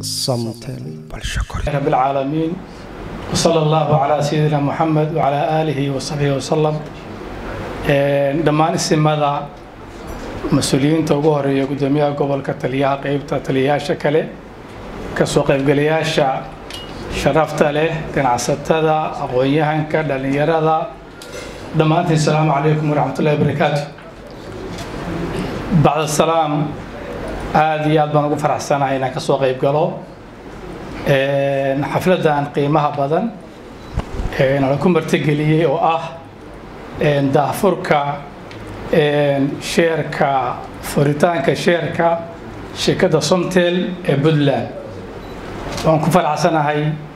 somtel رب العالمين وصلى الله على سيدنا محمد وعلى آله وصحبه وسلم dhammaan isimada mas-uuliyiinta ugu horeeya gudoomiyaha gobolka taliyaha qeybta taliyayaasha kale kasoo qaybgalayaasha sharafta leh ganacsatada aqoon-yahanka dhallinyarada dhammaantiin asalaamu calaykum waraxmatullahi wabarakaatu bacda salaam aada iyo aad baan ugu faraxsanahay inaan kasoo qayb galo xafladan qiimaha badan nala ku martigeliyey oo ah daahfurka sheerka furitaanka sheerka shirkadda somtel ee puntland waan ku faraxsanahay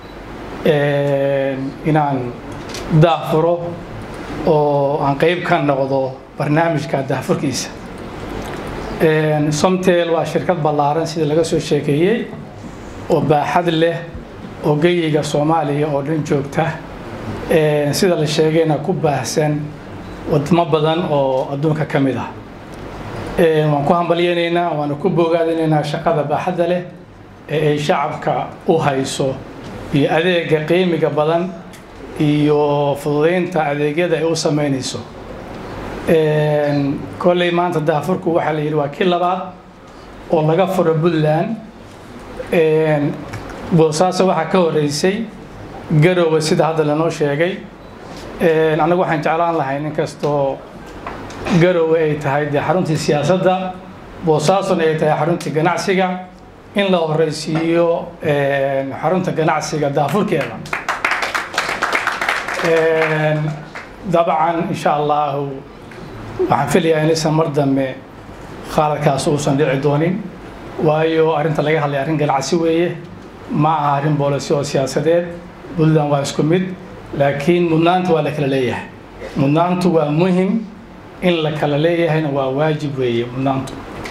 inaan daahfuro oo aan qeyb ka noqdo barnaamijka daahfurkiisa somtel waa shirkad ballaaran sida laga soo sheekeeyey oo baaxad leh oo geyiga soomaaliya oo dhan joogta sida la sheegayna ku baahsan wadamo badan oo adduunka ka mid ah waan ku hambalyaynaynaa waana ku bogaadinaynaa shaqada baaxadda leh ee ay shacabka u hayso iyo adeega qiimiga badan iyo fududeynta adeegyada ay u sameynayso kolley maanta daafurku waxaa la yidhi waa kii labaad oo laga furo puntland boosaaso waxaa ka horeysay garoowe sida hadda lanoo sheegay annagu waxaan jeclaan lahay inkastoo garoowe ay tahay dee xaruntii siyaasadda boosaasona ay tahay xaruntii ganacsiga in la horeysiiyo xarunta ganacsiga daafurkeeda dabcan insha allahu waxaan filayaa inaysan mar dambe khaaladkaas uusan dhici doonin waayo arrinta laga hadlaya arrin ganacsi weeye ma aha arrin boolisi oo siyaasadeed puntland waa isku mid laakiin mudnaanta waa la kala leeyahay mudnaantu waa muhim in la kala leeyahayna waa waajib weeye mudnaantu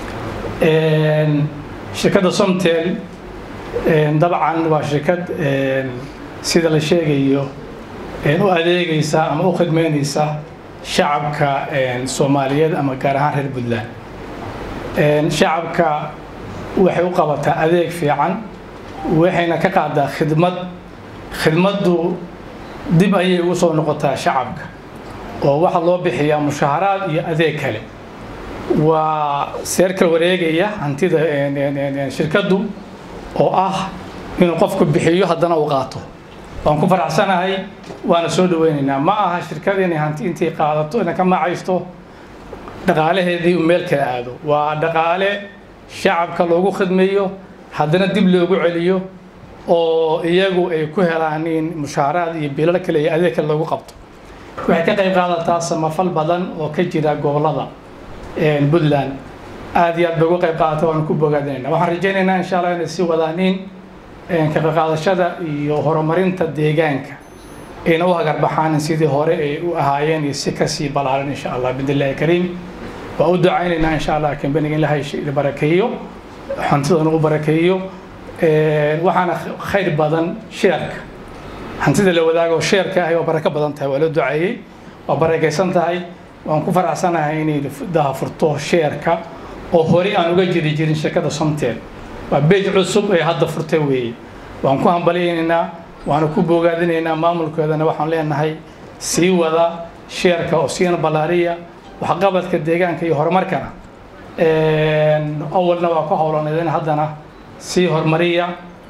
shirkadda somtel dabcan waa shirkad sida la sheegayo u adeegaysa ama u khidmeynaysa shacabka soomaaliyeed ama gaar ahaan reer puntland shacabka waxay u qabataa adeeg fiican waxayna ka qaadaa khidmad khidmaddu dib ayay ugu soo noqotaa shacabka oo waxaa loo bixiyaa mushaharaad iyo adeeg kale waa seerka wareegaya hantida shirkaddu oo ah inuu qofku bixiyo haddana uu qaato waan ku faraxsanahay waana soo dhaweynaynaa ma aha shirkada inay hanti intay qaadato inay ka macaysto dhaqaalaheedii uu meel kala aado waa dhaqaale shacabka loogu khidmeeyo haddana dib loogu celiyo oo iyagu ay ku helaan in mushaaraad iyo bilal kale iyo adeeg kale loogu qabto waxay ka qayb qaadataa samafal badan oo ka jira gobolada puntland aada iyo aad bay uga qayb qaadata waanu ku bogaadinayna waxaan rajaynaynaa insha allah inay sii wadaan in ka qayqaadashada iyo horumarinta deegaanka ayna u hagarbaxaan sidii hore ay u ahaayeen iyo si kasii balaaran insha allah bidnillahi kariim waa u ducaynaynaa insha allah kambaniga in ilahay barakeeyo hantidana u barakeeyo waxaana khayr badan sheerka hantida la wadaago sheerka ahi waa barako badan tahay waa loo duceeyey waa barakaysan tahay waan ku faraxsanahay inay daafurto sheerka oo horey aan uga jiri jirin shirkada somtel waa beej cusub ee hadda furtay weeye waan ku hambalyaynaynaa waana ku bogaadinaynaa maamulkeedana waxaan leenahay sii wada sheerka oo siina ballaariya waxqabadka deegaanka iyo horumarkana awalna waa ku howlaneedeen haddana sii horumariya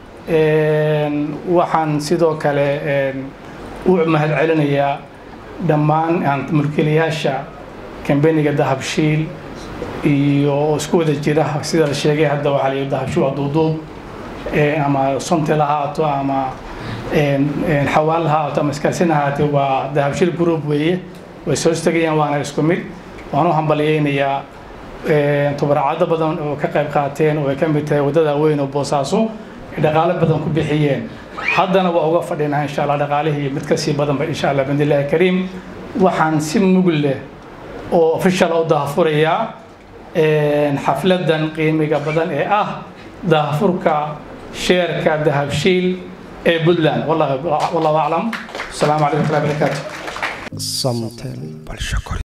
waxaan sidoo kale u mahad celinayaa dhammaan mulkiilayaasha kambaniga dahabshiil iyo isku wada jira sida la sheegay hadda waxaa la yidhi dahabshiil waa duuduub ama somtel ha ahaato ama xawaal ha ahaato ama iskaasin ha ahaatee waa dahabshiil group weeye way soo istagayaan waana isku mid waan u hambalyaynayaa tubaracado badan oo ka qayb qaateen oo ay ka mid tahay waddada weyn oo boosaaso ay dhaqaalo badan ku bixiyeen haddana waa uga fadhinaa insha allah dhaqaalihii mid kasii badanba insha allah bidnillahi kariim waxaan si mug leh oo official u daahfurayaa xafladan qiimiga badan ee ah daahfurka sheerka dahabshiil ee puntland wallahu aclam asalaamu calaykum waraxmatullahi wabarakaatu somtel